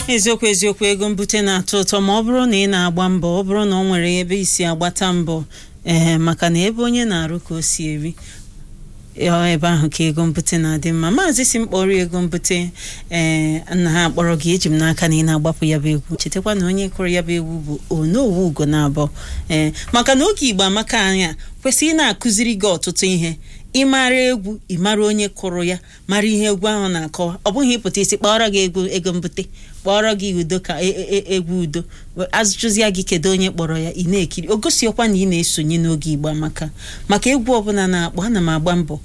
eziokwu eziokwu ego mbute na-atọ ụtọ ma ọ bụrụ na ị na-agba mbọ ọ bụrụ na ọ nwere ebe isi agbata mbọ ee maka na ebe onye na-arụ ka o si eri ọ ebe ahụ ka ego mbute na-adị mma maazị si mkpọrọ ego mbute ee nna ha akpọrọ gị eji m n'aka na ị na-agbapụ ya bụ egwu chetakwa na onye kụrụ ya bụ egwu bụ onowu ugo na abụọ ee maka na oge igbo amaka anya kwesịrị ị na-akụziri gị ọtụtụ ihe ịmara egwu ịmara onye kụrụ ya mara ihe egwu ahụ na-akọwa ọ bụghị ịpụta isi kpọrọ gị egwu ego mbute kpọrọ gị udo ka e- e- e- egwu udo azụchụzịa gị kedu onye kpọrọ ya ị na-ekiri o gosiokwa na ị na-esonye n'oge igbo amaka maka egwu ọbụla na-akpọ ana m agba mbọ